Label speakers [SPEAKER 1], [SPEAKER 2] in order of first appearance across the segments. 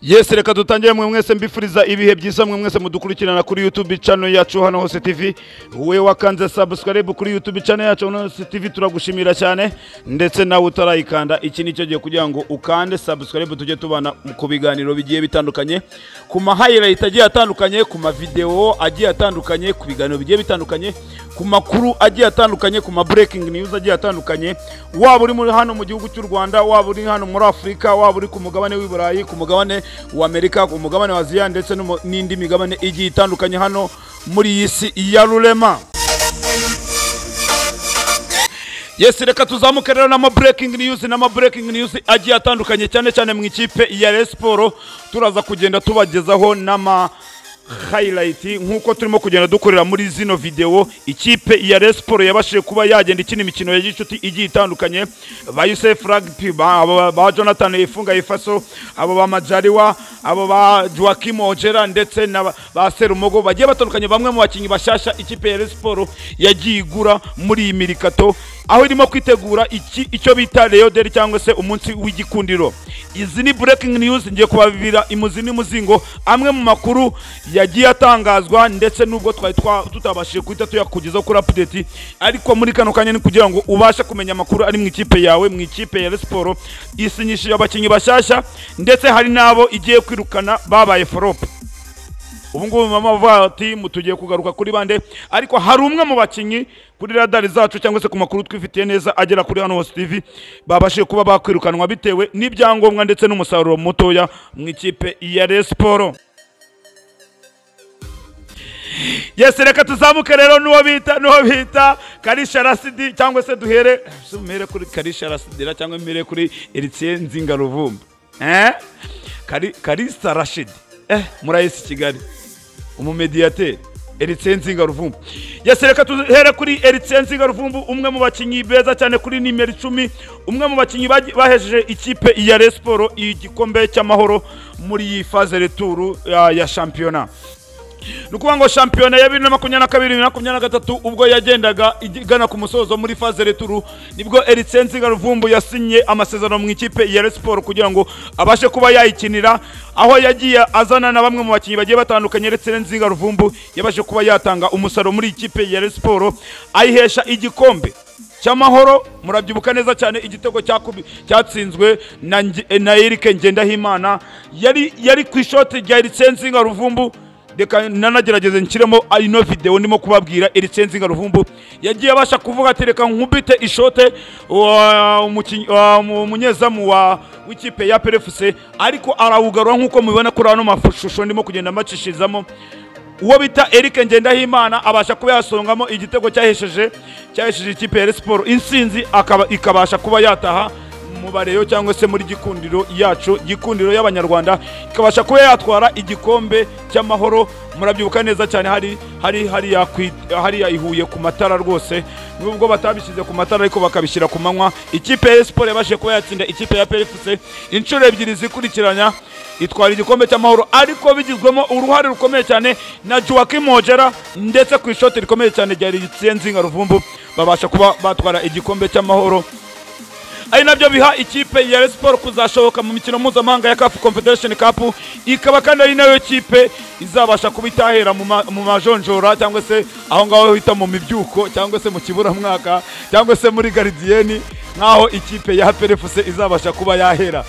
[SPEAKER 1] yesi reka dutangire mwe mwese mbifuriza ibihe byiza mwe mwese mudukurikirana kuri YouTube channel yacu hano Hose TV we wakanze subscribe kuri YouTube channel yacu hano Hose TV turagushimira cyane ndetse nawe utarayikanda iki nicyo gihe kugira ngo ukande subscribe tujye tubana ku biganiro bigiye bitandukanye ku ma highlight agiye atandukanye ku ma video agiye atandukanye ku biganiro bigiye bitandukanye ku makuru agiye atandukanye ku ma breaking news agiye atandukanye waba uri muri hano mu gihugu cy'u Rwanda waba uri hano muri Afurika waba uri ku mugabane w'i Burayi ku mugabane wa Amerika ku mugabane wa Aziya ndetse n'umu- n'indi migabane igiye itandukanye hano muri iyi si ya rurema yesi reka tuzamuke rero n'ama breaking news n'ama breaking news agiye atandukanye cyane cyane mu ikipe ya Rayon Sport turaza kugenda tubagezaho n'ama highlight nk'uko turimo kugenda dukorera muri zino video ikipe ya Rayon Sport yabashije kuba yagenda ikina imikino ya gicuti igiye itandukanye ba Youssef Rugby ba, ba, ba Jonathan Ifunga Ifaso abo ba Majaliwa abo ba Joachim Ojera ndetse na ba- ba Serumogo bagiye batandukanye bamwe mu bakinnyi bashasha ikipe ya Rayon Sport yagiye igura muri iyi mirikato aho irimo kwitegura iki icyo bita Leo Day cyangwa se umunsi w'igikundiro izi ni breaking news ngiye kubabibira imuzi n'imuzingo amwe mu makuru yagiye atangazwa ndetse nubwo twari twa- tutabashije guhita tuyakugezaho kuri update ariko muri kano kanya ni kugira ngo ubashe kumenya amakuru ari mu ikipe yawe mu ikipe ya Rayon Sport isinyishije abakinnyi bashyashya ndetse hari n'abo igiye kwirukana babaye forope ubu ngubu mama bavuga bati mu tugiye kugaruka kuri bande ariko hari umwe mu bakinnyi kuri radari zacu cyangwa se ku makuru twifitiye neza agera kuri hano hose TV babashije kuba bakwirukanwa bitewe n'ibyangombwa ndetse n'umusaruro mutoya mu ikipe ya Rayon Sport yesi reka tuzamuke rero n'uwo bita n'uwo bita karisha rasidi cyangwa se duhere se mpere kuri karisha rasidira cyangwa mpere kuri eritsiye nzinga ruvumba eh Kari, karisa rashidi eh murayesi kigali umumediyateri Eritsiye Nzinga Ruvumbu yesi reka tuhere kuri Eritsiye Nzinga Ruvumbu umwe mu bakinnyi beza cyane kuri nimero icumi umwe mu bakinnyi bagi- bahejeje ikipe ya Rayon Sport igikombe cy'amahoro muri iyi faze returu ya, ya shampiyona ni ukuvuga ngo shampiyona ya bibiri na makumyabiri na kabiri bibiri na makumyabiri na gatatu ubwo yagendaga igana ku musozo muri faze returu nibwo Eritse Nzinga Ruvumbu yasinye amasezerano mu ikipe ya Rayon Sport kugira ngo abashe kuba yayikinira aho yagiye azana na bamwe mu bakinnyi bagiye batandukanye Eritse Nzinga Ruvumbu yabashe kuba yatanga umusaruro muri ikipe ya Rayon Sport ayihesha igikombe cy'amahoro murabyibuka neza cyane igitego cyakubi- cyatsinzwe na Nge- eh, na Eric Ngendahimana yari yari ku ishoti rya Ericenzinga Ruvumbu reka nanagerageze nshyiremo ino video ndimo kubabwira Ericenzinga Ruvumbu yagiye abasha kuvuga ati reka nkubite ishote wa- umukinyi- wa- mu- umunyezamu wa w'ikipe ya PFC ariko arawugarura nk'uko mubibona kuri ano mashusho ndimo kugenda macishizamo uwo bita Eric Ngendahimana abasha kuba yasongamo igitego cyahesheje cyahesheje ikipe ya Rayon Sport insinzi akaba ikabasha kuba yataha mu bareyo cyangwa se muri gikundiro yacu gikundiro y'abanyarwanda ikabasha kuba yatwara igikombe cy'amahoro murabyibuka neza cyane hari hari hari yakwi- hari yayihuye ku matara rwose nubwo batabishyize ku matara ariko bakabishyira ku manywa ikipe ya Rayon Sport yabashije kuba yatsinda ikipe ya PFC inshuro ebyiri zikurikiranya itwara igikombe cy'amahoro ariko bigizwemo uruhare rukomeye cyane na Joachim Ojera ndetse ku ishoti rikomeye cyane rya Nzinga Ruvumbu babasha kuba batwara igikombe cy'amahoro ari nabyo biha ikipe ya Rayon Sport kuzashoboka mu mikino mpuzamahanga ya CAF Confederation Cup ikaba kandi ari nayo kipe izabasha kuba itahera mu ma- mu majonjora cyangwa se aho ngaho bita mu mibyuko cyangwa se mu kiburamwaka cyangwa se muri garidiyeni nk'aho ikipe ya PFC izabasha kuba yahera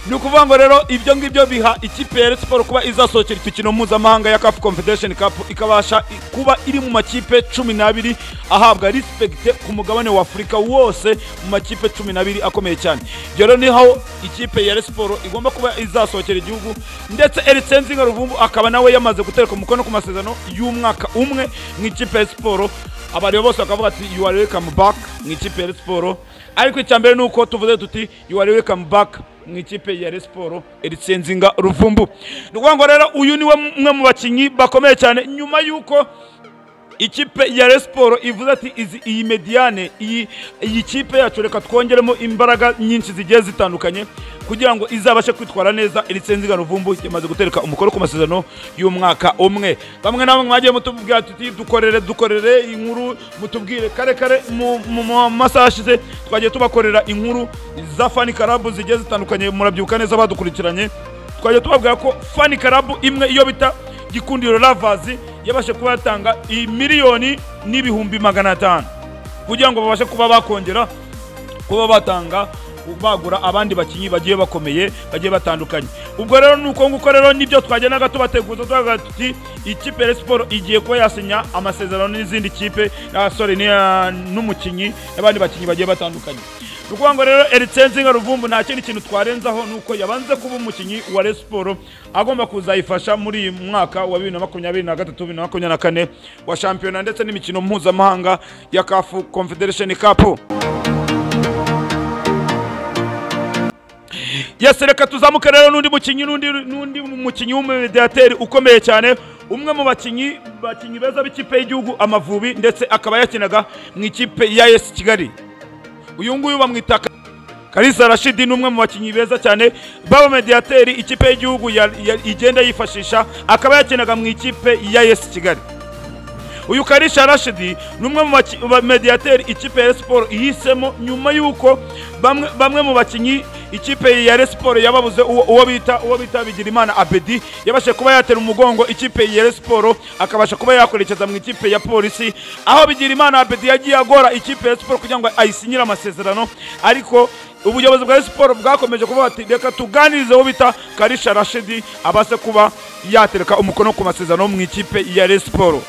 [SPEAKER 1] ni ukuvuga ngo rero ibyo ngibyo biha ikipe ya Rayon Sport kuba izasohokera imikino mpuzamahanga ya CAF Confederation Cup ikabasha i- kuba iri mu makipe cumi n'abiri ahabwa respect ku mugabane wa Afurika wose mu makipe cumi n'abiri akomeye cyane ibyo rero niho ikipe ya Rayon Sport igomba kuba izasohokera igihugu ndetse Eritse Nzinga Ruvumbu akaba nawe yamaze gutereka umukono ku masezerano y'umwaka umwe mu ikipe ya Rayon Sport abari bose bakavuga ati you are welcome back mu ikipe ya Rayon Sport ariko icya mbere ni uko tuvuze tuti you are welcome back mu ikipe ya Rayon Sport Eritsenzinga Ruvumbu. Ni ukuvuga ngo rero uyu niwe umwe mu bakinnyi bakomeye cyane nyuma y'uko ikipe ya Rayon Sport ivuze ati izi iyi mediane iyi iyi kipe yacu reka twongeremo imbaraga nyinshi zigiye zitandukanye kugira ngo izabashe kwitwara neza Eritsenzinga Ruvumbu yamaze gutereka umukoro ku masezerano y'umwaka umwe. Bamwe na bamwe mwagiye mutubwira tuti dukorere dukorere inkuru mutubwire kare kare mu mu- mu masaha ashize twagiye tubakorera inkuru za fani karabu zigiye zitandukanye murabyibuka neza badukurikiranye twajya tubabwira ko fani karabu imwe iyo bita gikundiro lavazi yabashe kuba yatanga iyi miliyoni n'ibihumbi magana atanu kugira ngo babashe kuba bakongera kuba batanga bagura abandi bakinnyi bagiye bakomeye bagiye batandukanye ubwo rero ni uko nguko rero nibyo twajyanaga tubateguza tubavuga tuti ikipe ya siporo igiye kuba yasinya amasezerano n'izindi kipe ah, sorry ni, ah, n'umukinnyi n'abandi bakinnyi bagiye batandukanye ni ukuvuga ngo rero ericenzinga ruvumbu nta kindi kintu twarenzaho ni uko yabanze kuba umukinnyi wa Rayon siporo agomba kuzayifasha muri uyu mwaka wa bibiri na makumyabiri na gatatu bibiri na makumyabiri na kane wa shampiyona ndetse n'imikino mpuzamahanga ya kafu confederation cup yesi reka tuzamuke rero n'undi mukinnyi n'undi n'undi mukinnyi w'umumediateri ukomeye cyane umwe mu bakinnyi bakinnyi beza b'ikipe y'igihugu amavubi ndetse akaba yakinaga mu ikipe ya yesi kigali uyu nguyu bamwita Ka- kalisa rashidi ni umwe mu bakinnyi beza cyane b'abamediateri ikipe y'igihugu ya- ya- igenda yifashisha akaba yakinaga mu ikipe ya yesi kigali uyu karisha rashidi ni umwe mu baki- mu bamediateri ikipe ya Rayon siporo ihisemo nyuma y'uko bamwe, bamwe mu bakinnyi ikipe ya Rayon siporo yababuze uwo uwo bita uwo bita bigirimana abedi yabashe kuba yatera umugongo ikipe ya Rayon siporo akabasha kuba yakwerekeza mu ikipe ya polisi aho bigirimana abedi yagiye agora ikipe ya Rayon siporo kugira ngo ayisinyire amasezerano ariko ubuyobozi bwa Rayon siporo bwakomeje kuvuga bati reka tuganirize uwo bita karisha rashidi abase kuba yatereka umukono ku masezerano mu ikipe ya Rayon siporo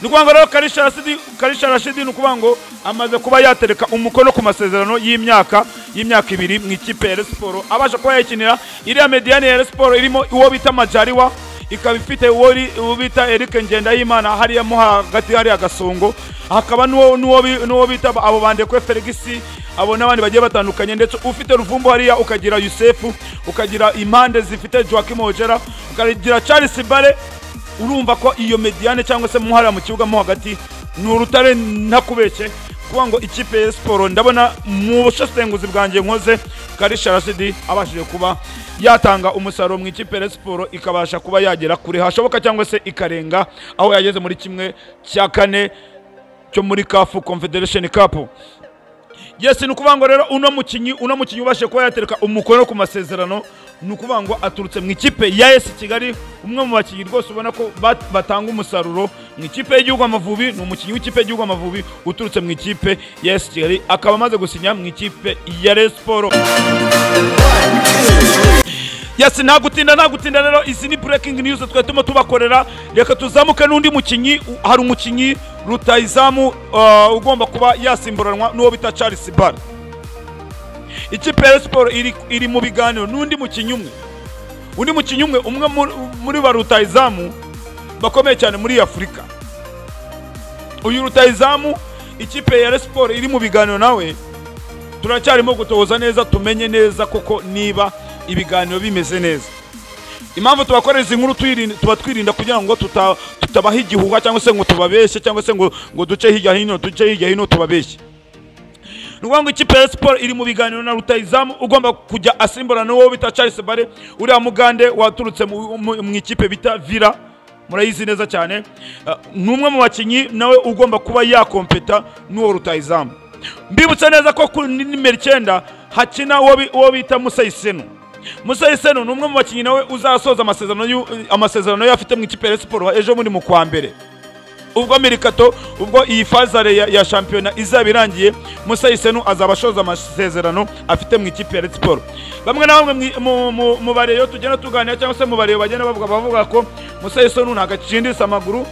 [SPEAKER 1] ni ukuvuga ngo rero karisha rashidi karisha rashidi ni ukuvuga ngo amaze kuba yatereka umukono ku masezerano y'imyaka y'imyaka ibiri mu ikipe ya Rayon siporo abasha kuba yayikinira iriya mediyani ya Rayon siporo irimo uwo bita majariwa ikaba ifite uwo ri- uwo bita eric ngendahimana hariya mo hagati hariya gasongo hakaba n'uwo n'uwo bi- n'uwo bita abo bandekwe ferigisi abo n'abandi bagiye batandukanye ndetse ufite ruvumbu hariya ukagira yusefu ukagira impande zifite joakim ojera ukagira charles bare urumva ko iyo mediane cyangwa se muhara mu kibuga mo hagati ni urutare ntakubeshye kuvuga ngo ikipe ya siporo ndabona mu busesenguzi bwanjye nkoze karisha rasidi abashije kuba yatanga umusaruro mu ikipe ya siporo ikabasha kuba yagera kure hashoboka cyangwa se ikarenga aho yageze muri kimwe cya kane cyo muri kafu confederation cup yes ni ukuvuga ngo rero uno mukinnyi uno mukinnyi ubashe kuba yatereka umukono ku masezerano ni ukuvuga ngo aturutse mu ikipe ya esi kigali umwe mu bakinnyi rwose ubona ko bat- batanga umusaruro mu ikipe y'igihugu amavubi ni umukinnyi w'ikipe y'igihugu amavubi uturutse mu ikipe ya esi kigali akaba amaze gusinya mu ikipe ya Rayon siporo yesi nta gutinda nta gutinda rero izi ni breaking news twari turimo tubakorera reka tuzamuke n'undi mukinnyi u- hari umukinnyi rutayizamu uh, ugomba kuba yasimburanwa n'uwo bita charles bar ikipe ya Rayon siporo iri, iri mu biganiro n'undi mukinnyi umwe undi mukinnyi umwe umwe muri- muri ba rutayizamu bakomeye cyane muri afurika uyu rutayizamu ikipe ya Rayon siporo iri mu biganiro nawe turacyarimo gutoza neza tumenye neza koko niba ibiganiro bimeze neza impamvu tubakorera izi nkuru tuyirinda- tuba twirinda kugira ngo tuta- tutabaha igihuha cyangwa se ngo tubabeshye cyangwa se ngo ngo duce hirya hino duce hirya hino tubabeshye ni ukuvuga ngo ikipe ya siporo iri mu biganiro na rutayizamu ugomba kujya asimburana n'uwo bita charles bare uriya mugande waturutse mu- mu mu ikipe bita vira murayizi neza cyane Uh, ni umwe mu bakinnyi nawe ugomba kuba yakompeta n'uwo rutayizamu mbibutse neza ko kuri nimero icyenda hakina uwo bi- uwo bita musayisenu musayiseno ni umwe mu bakinnyi nawe uzasoza amasezerano y'u- amasezerano ye afite mu ikipe ya siporo ejo muri mu kwa mbere ubwo mirikato ubwo iyi fazare ya, ya shampiyona izaba irangiye musayiseno azaba ashoza amasezerano afite mu ikipe ya Red siporo bamwe na bamwe mwi- mu- mu- mu bareyo tugenda tuganira cyangwa se mu bareyo bagenda bavuga bavuga ko musayiseno ntabwo akicindisa amaguru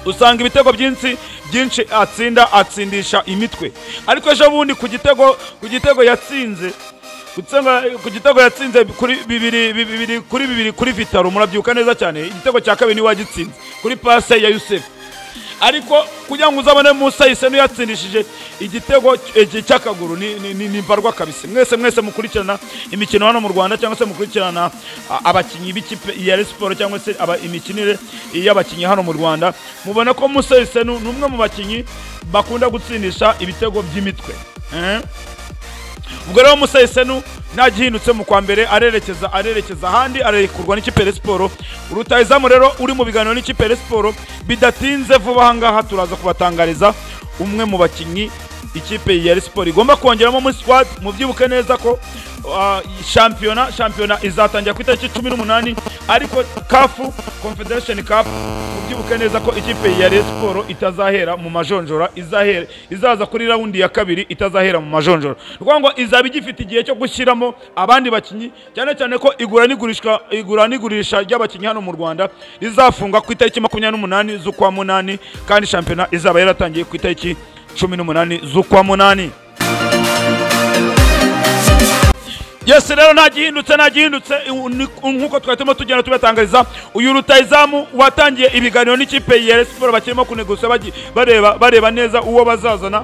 [SPEAKER 1] usanga ibitego byinshi byinshi atsinda atsindisha imitwe ariko ejo bundi ku gitego ku gitego yatsinze gutsenga- ku gitego yatsinze kuri bibiri bibiri kuri bibiri kuri vitaro murabyuka neza cyane igitego cya kabiri niwe wagitsinze kuri pase ya yusefu ariko kugira ngo uzabone musa yisenu yatsindishije igitego cy- cy'akaguru ni- ni- ni ni mbarwa kabisa mwese mwese mukurikirana imikino hano mu rwanda cyangwa se mukurikirana a- abakinnyi b'ikipe ya Rayon siporo cyangwa se aba- imikinire y'abakinnyi hano mu rwanda mubona ko musa yisenu ni umwe mu bakinnyi bakunda gutsindisha ibitego by'imitwe Eh? ubwo rero musayisenu ntagihindutse mu kwa mbere arerekeza arerekeza ahandi arekurwa n'ikipe ya siporo rutayizamu rero uri mu biganiro n'ikipe ya siporo bidatinze vuba aha ngaha turaza kubatangariza umwe mu bakinnyi ikipe ya siporo igomba kongeramo muri sikwadi mubyibuke neza ko ah, shampiyona shampiyona izatangira ku itariki cumi n'umunani ariko kafu confederation cup ubyibuke neza ko ikipe ya Rayon siporo itazahera mu majonjora izahera izaza kuri rawundi ya kabiri itazahera mu majonjora ni ukuvuga ngo izaba igifite igihe cyo gushyiramo abandi bakinnyi cyane cyane ko igura n'igurishwa igura n'igurisha ry'abakinnyi hano mu rwanda rizafunga ku itariki makumyabiri n'umunani z'ukwa munani kandi shampiyona izaba yaratangiye ku itariki cumi n'umunani z'ukwa munani yesi rero nta gihindutse nta gihindutse nk'uko twahitamo tugenda tubatangariza uyu rutayizamu watangiye ibiganiro n'ikipe ya siporo bakirimo kunegusa bagi- bareba bareba neza uwo bazazana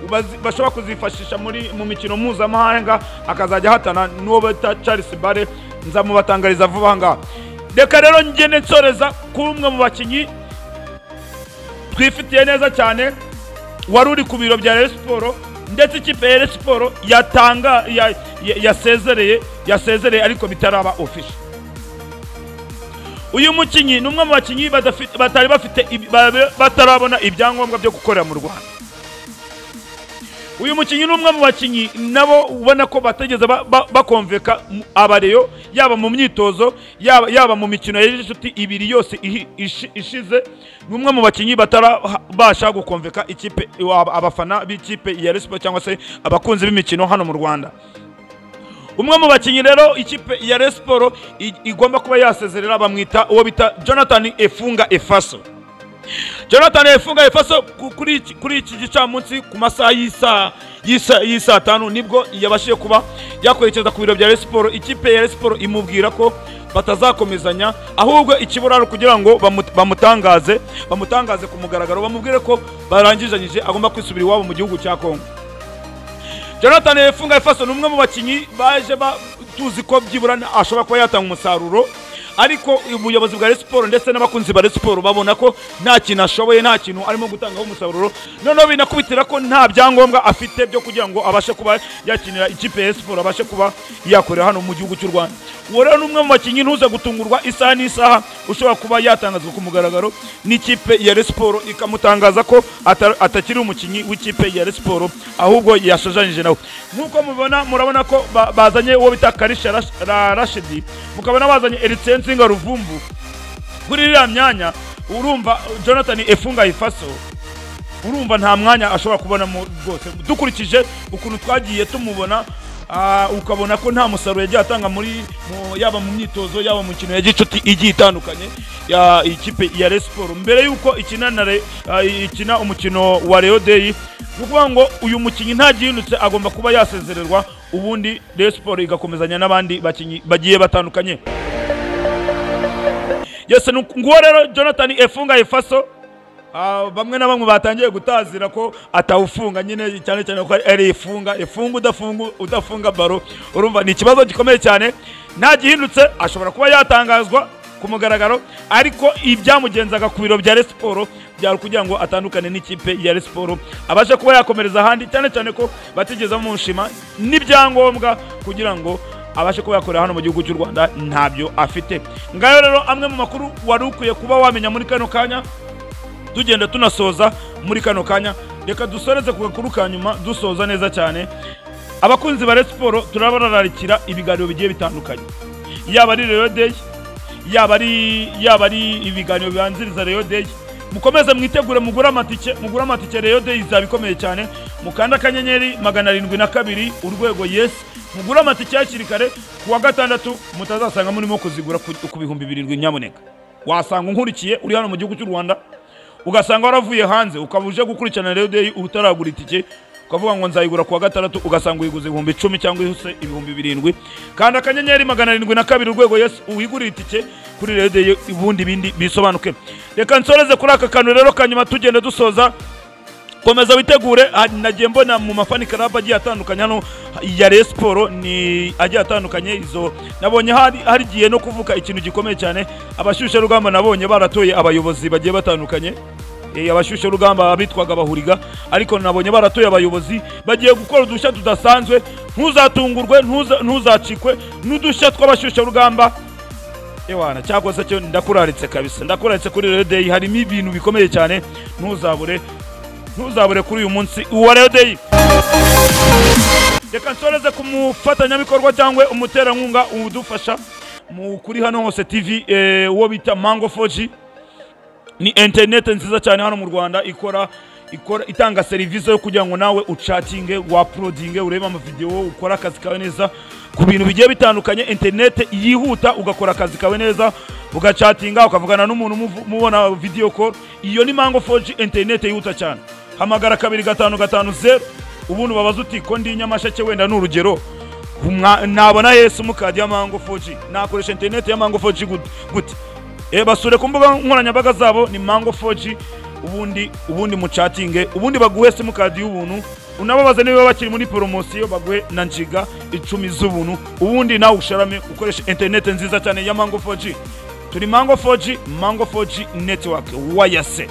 [SPEAKER 1] bazi- bashobora kuzifashisha muri mu mikino mpuzamahanga akazajya ahatana n'uwo bita charles bare nzamubatangariza vuba aha ngaha reka rero ngende nsoreza kuri umwe mu bakinnyi twifitiye neza cyane wari uri ku biro bya Rayon Siporo ndetse ikipe ya Rayon Siporo yatanga ya- ya- yasezereye yasezereye ariko bitaraba official uyu mukinnyi ni umwe mu bakinnyi badafi- batari bafite ibi- ba- batarabona ibyangombwa byo gukorera mu Rwanda uyu mukinnyi ni umwe mu bakinnyi nabo ubona ko batigeze ba- ba- bakomveka mu- abareyo yaba mu myitozo yaba, yaba mu mikino ya inshuti ibiri yose ihi- ishi- ishize ni umwe mu bakinnyi batarabasha gukomveka ikipe ab- abafana b'ikipe ya resipo cyangwa se abakunzi b'imikino hano mu rwanda umwe mu bakinnyi rero ikipe ya Rayon Siporo i- igomba kuba yasezerera bamwita uwo bita jonathan efunga efaso jonathan yafunga efaso ku- kuri iki- kuri iki gicamunsi ku masaha y'isaa- y'isa- y'isaa tanu nibwo yabashije kuba yakwerekeza ku biro bya Rayon siporo ikipe ya Rayon siporo imubwira ko batazakomezanya ahubwo ikibura ari ukugira ngo bamu- bamutangaze bamutangaze ku mugaragaro bamubwire ko barangizanyije agomba kwisubira iwabo mu gihugu cya kongo jonathan yafunga efaso ni umwe mu bakinnyi baje ba- tuzi ko byibura ashobora kuba yatanga umusaruro ariko ubuyobozi bwa Rayon siporo ndetse n'abakunzi ba Rayon siporo babona ko nta kintu ashoboye nta kintu arimo gutangaho umusaruro noneho binakubitira ko nta byangombwa afite byo kugira ngo abashe kuba yakinira ikipe ya Rayon siporo abashe kuba yakorera hano mu gihugu cy'u rwanda uwo rero ni umwe mu bakinnyi ntuze gutungurwa isaha n'isaha ushobora kuba yatangazwa ku mugaragaro n'ikipe ya Rayon siporo ikamutangaza ko ata- atakiri umukinnyi w'ikipe ya Rayon siporo ahubwo yashojanije nawe nk'uko mubibona murabona ko ba- bazanye uwo bita karisha Rash- Ra- rashidi mukabona bazanye eritse nsinga ruvumbu kuri iriya myanya urumva jonathan efunga ifaso urumva nta mwanya ashobora kubonamo rwose dukurikije ukuntu twagiye tumubona ah, ukabona ko nta musaruro yagiye atanga muri mu- yaba mu myitozo yaba mu mikino ya gicuti igiye itandukanye ya ikipe ya Rayon Siporo mbere y'uko ikina na Re- ah, ikina umukino wa Rayon Day ni ukuvuga ngo uyu mukinnyi nta gihindutse agomba kuba yasezererwa ubundi Rayon Siporo igakomezanya n'abandi bakinnyi bagiye batandukanye yose ni uku- nguwo rero Jonathan Efunga Efaso Ah, bamwe na bamwe batangiye gutazira ko atawufunga nyine cyane cyane ko ari ifunga ifunga udafunga udafunga baro urumva ni ikibazo gikomeye cyane nta gihindutse ashobora kuba yatangazwa ku mugaragaro ariko ibyamugenzaga ku biro bya Rayon Siporo byari kugira ngo atandukane n'ikipe ya Rayon Siporo abashe kuba yakomereza ahandi cyane cyane ko batigeze bamushima n'ibyangombwa kugira ngo abashe kuba yakorera hano mu gihugu cy'u rwanda ntabyo afite ngayo rero amwe mu makuru wari ukwiye kuba wamenya muri kano kanya tugenda tunasoza muri kano kanya reka dusoreze ku gakuru ka nyuma dusoza neza cyane abakunzi ba Rayon siporo turabararikira ibiganiro bigiye bitandukanye yaba ari Rayon Day yaba ari yaba ari ibiganiro bibanziriza Rayon Day mukomeze mwitegure mugure amatike mugure amatike Rayon Day izaba ikomeye cyane mukanda akanyenyeri magana arindwi na kabiri urwego yes mugure amatike hakiri kare ku wa gatandatu mutazasanga murimo kuzigura ku ku bihumbi birindwi nyamuneka wasanga unkurikiye uri hano mu gihugu cy'u rwanda ugasanga waravuye hanze ukaba uje gukurikirana rero day utaragura itike ukavuga ngo nzayigura kuwa gatandatu ugasanga uyiguze ibihumbi icumi cyangwa se ibihumbi birindwi kandi akanyenyeri magana arindwi na kabiri urwego yesu uwigurira itike kuri rero day ubundi bindi bisobanuke reka nsoreze kuri aka kantu rero kanyuma tugenda dusoza komeza witegure ah, nagiye mbona mu mafani club agiye atandukanye hano ya Rayon Sport ni agiye atandukanye izo nabonye hari harigiye no kuvuka ikintu gikomeye cyane abashyushye rugamba nabonye baratoye abayobozi bagiye batandukanye eh, abashyushye rugamba abitwaga abahuriga ariko nabonye baratoye abayobozi bagiye gukora udushya tudasanzwe ntuzatungurwe ntuza- ntuzacikwe n'udushya tw'abashyushye rugamba ewana cyangwa se cyo ndakuraritse kabisa ndakuraritse kuri Rayon Day harimo ibintu bikomeye cyane ntuzabure ntuzabure kuri uyu munsi uwa Reyo Deyi reka nsoreze ku mufatanyabikorwa cyangwa umuterankunga udufasha mu kuri hano hose tv eh, uwo bita mango foji ni interineti nziza cyane hano mu rwanda ikora ikora itanga serivisi yo kugira ngo nawe ucatinge waprodinge urebe amavidewo ukora akazi kawe neza ku bintu bigiye bitandukanye interineti yihuta ugakora akazi kawe neza ugacatinga ukavugana n'umuntu muvu- mubona video call iyo ni mango foji interineti yihuta cyane hamagara kabiri gatanu gatanu zeru ubundi ubabaze uti ko ndi nyamasheke wenda ni urugero Umwa- nabona yesu mukadi ya mango 4G nakoresha interineti ya mango 4G gut- gute e basure ku mbuga nkoranyambaga zabo ni mango 4G ubundi ubundi mucatinge ubundi baguhe simukadi y'ubuntu unababaze niba bakiri muri poromosiyo baguhe na njiga icumi z'ubuntu ubundi nawe usharame ukoresha interineti nziza cyane ya mango 4G turi mango 4G mango 4G network wayase